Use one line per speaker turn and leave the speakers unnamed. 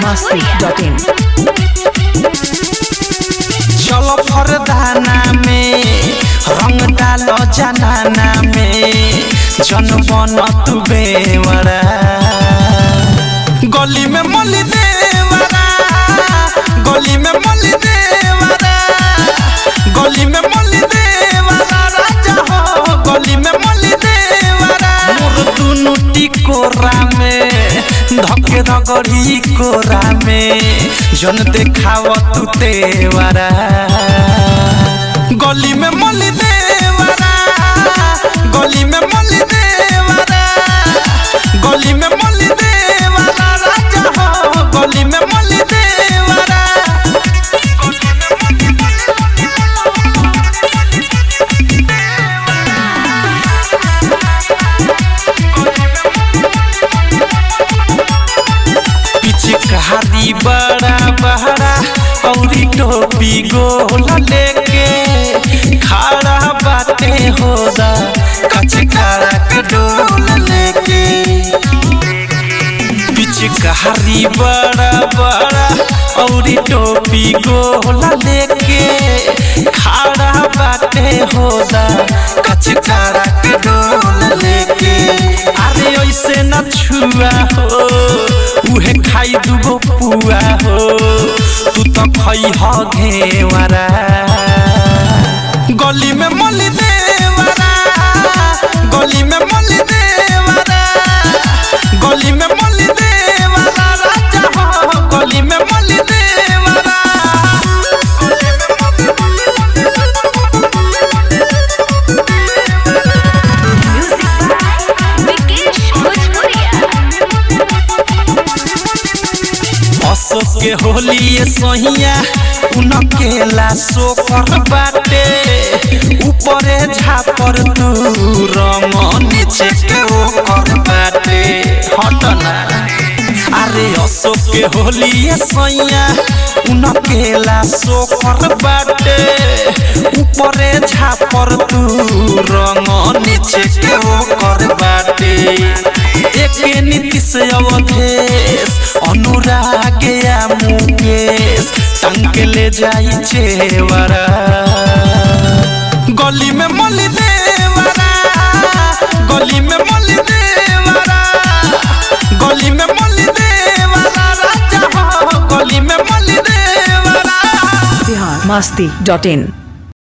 masti.in
चलो फरदाना में रंग डालो जनाना में जन बन तू बेवरा गली में मली देवरा गली में मली देवरा गली में मली देवरा राजा हो गली में मली देवरा मोर दुनु टिकोरा में धके रगड़ी कोरा में जन देखाव तू तेवरा गली में मली देवरा गली में मली देवरा गली में मली देवरा राजा हो गली में मली देवरा पिचकारी बड़ा बहरा औरी टोपी गोला लेके खड़ा बाटे होदा कचकारा के डोला लेके पिचकारी बड़ा बड़ा औरी टोपी गोला लेके खड़ा बाटे होदा कचकारा के डोला लेके अरे ऐसे न छुआ हो उहे खाई दुगो पुआ हो तू तो खई ह घेवरा गली में मली देवरा गली में मली देवरा गली में मली देवरा राजा हो गली में मली देवरा
Music by Vikesh Bhojpuria.
Ashok के होली ये सहिया उनकेला सोकर बाटे ऊपरे झापर तू रंग नीचे के ओकर बाटे हटना अरे अशोक के होली ये सैया उनकेला सोकर बाटे ऊपरे झापर तू रंग नीचे के ओकर बाटे एके नीतीश अवधेश अनुराग या मुकेश टंग ले जाई चेवरा गली में मली देवरा गली में मली देवरा गली में मली देवरा राजा हो गली में मली देवरा
Bihar masti.in